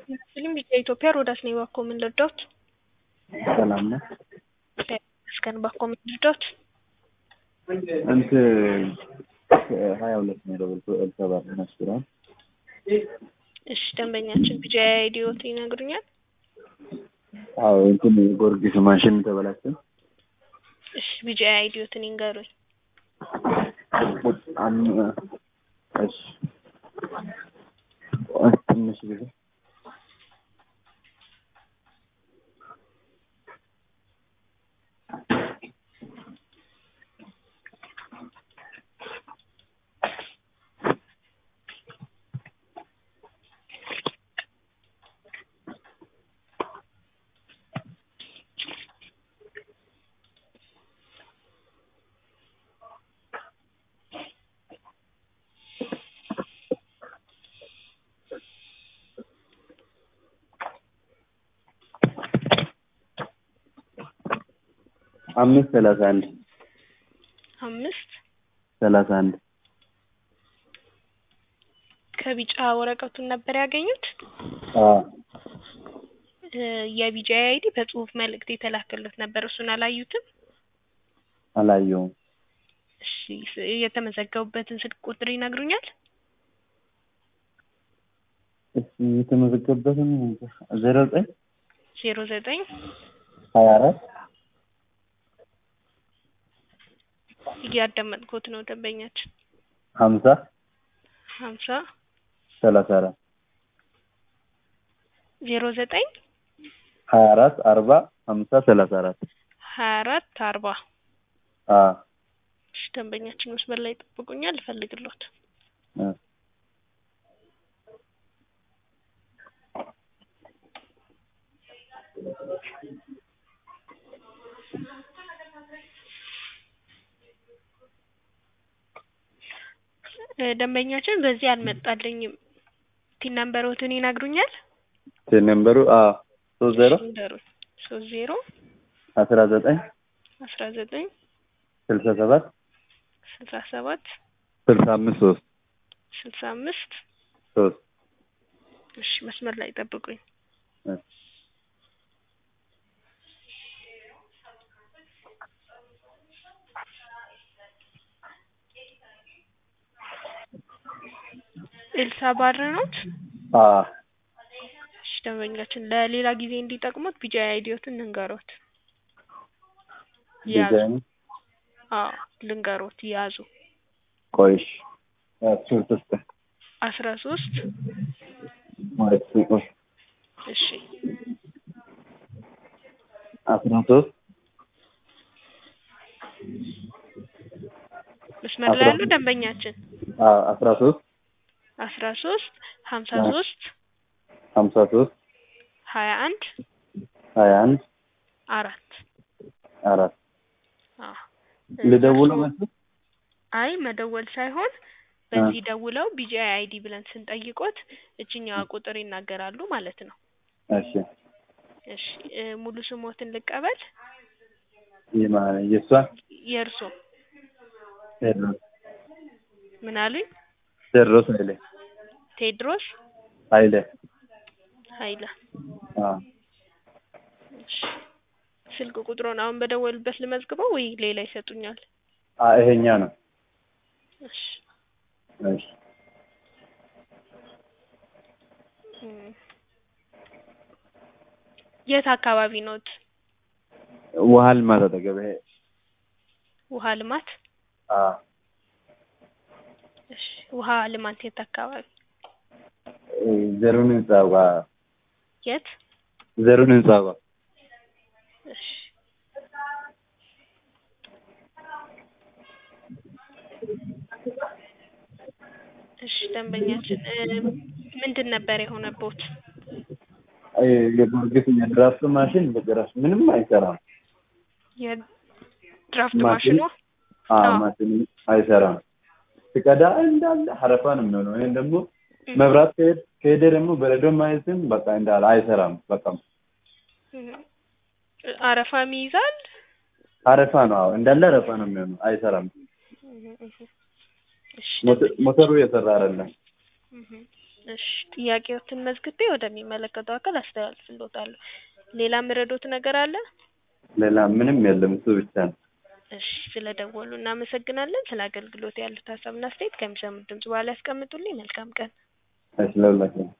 ፊልም የኢትዮጵያ ሮዳስ ነኝ። እባክዎ ምን ልርዳዎት? ሰላም ነው። እስከን እባክዎ ምን ልርዳዎት? እንትን ሀያ ሁለት ነው የደወልኩት ኤልሳባት መስፍን። እሺ ደንበኛችን ቢጂ አይዲዎት ይነግሩኛል? አዎ እንትን ጎርጊስ ማሽን ተበላሸ። እሺ ቢጂ አይዲዎትን ይንገሩኝ። አም- እሺ ትንሽ ጊዜ አምስት ሰላሳ አንድ አምስት ሰላሳ አንድ ከቢጫ ወረቀቱን ነበር ያገኙት? አዎ እ የቢጂ አይዲ በጽሁፍ መልእክት የተላከለት ነበር። እሱን አላዩትም? አላየውም። እሺ ስ- የተመዘገቡበትን ስልክ ቁጥር ይነግሩኛል? እሺ የተመዘገበትን ዜሮ ዘጠኝ ዜሮ ዘጠኝ ሀያ አራት እያዳመጥኩት ነው ደንበኛችን። ሀምሳ ሀምሳ ሰላሳ አራት ዜሮ ዘጠኝ ሀያ አራት አርባ ሀምሳ ሰላሳ አራት ሀያ አራት አርባ አዎ እሺ ደንበኛችን መስመር ላይ ይጠብቁኛል፣ እፈልግሎት። እ እ ደንበኛችን በዚህ አልመጣልኝም። ቲን ነምበሮትን ይነግሩኛል? ቴሌ ነምበሩ አዎ ሶስት ዜሮ ንገሩኝ። ሶስት ዜሮ አስራ ዘጠኝ አስራ ዘጠኝ ስልሳ ሰባት ስልሳ ሰባት ስልሳ አምስት ሶስት ስልሳ አምስት ሶስት እሺ መስመር ላይ ጠብቁኝ። እ ኤልሳ ባር ኖት? አዎ እሺ ደንበኛችን ለሌላ ጊዜ እንዲጠቅሙት ቢጂ አይዲዎትን ልንገሮት። ያዙ። ዲዛይን አዎ ልንገሮት ያዙ። ቆይሽ እሱ ስስተ አስራ ሶስት ማለት ቆይ እሺ አስራ ሶስት መስመር ላይ ያሉ ደንበኛችን አዎ አስራ ሶስት አስራ ሶስት ሀምሳ ሶስት ሀምሳ ሶስት ሀያ አንድ ሀያ አንድ አራት አራት አዎ ልደውለው እርስዎ- መስሎኝ አይ መደወል ሳይሆን በዚህ ደውለው ቢጂ አይዲ ብለን ስንጠይቆት እችኛዋ ቁጥር ይናገራሉ ማለት ነው። እሺ እሺ እ ሙሉ ስሞትን ልቀበል? የማ የእሷ የእርሶ ቴድሮስ ምን አሉኝ? ቴድሮስ ኃይሌ ቴድሮስ ኃይሌ ኃይለ። አዎ እሺ ስልክ ቁጥሩን አሁን በደወሉበት ልመዝግበው ወይ ሌላ ይሰጡኛል? አ ይሄኛ ነው እሺ እሺ እም የት አካባቢ ኖት? ውሃ ልማት አጠገብ ይሄ ውሃ ልማት አዎ እሺ ውሃ ልማት የት አካባቢ? እ ዘሩን ህንጻ ጋር የት? ዘሩን ህንጻ ጋር እሺ እሺ ደንበኛችን እ ምንድን ነበር የሆነቦት? እ የጊዮርጊስ የድራፍት ማሽን በጭራሽ ምንም አይሰራም። የድራፍት ማሽኑ? ማሽኑ አዎ አዎ። ማሽኑ አይሰራም። ስቀዳ እንዳለ ሀረፋ ነው የሚሆነው። ይሄን ደግሞ መብራት ከሄድ ከሄደ ደግሞ በረዶ ማየትም በቃ እንዳለ አይሰራም። በቃ እም አረፋም ይይዛል? አረፋ ነው። አዎ እንዳለ አረፋ ነው የሚሆነው። አይሰራም። እም እም እሺ ሞተ- ሞተሩ የሰራ አይደለም። እም እሺ ጥያቄዎትን መዝግቤ ወደሚመለከተው አካል አስተላልፍልዎታለሁ። ሌላ የምረዳዎት ነገር አለ? ሌላ ምንም የለም እሱ ብቻ ነው። እሺ ስለደወሉ እናመሰግናለን። ስለ አገልግሎት ያሉት ሀሳብና አስተያየት ከሚሰሙት ድምጽ በኋላ ያስቀምጡልኝ። መልካም ቀን። እሺ ለሁላችንም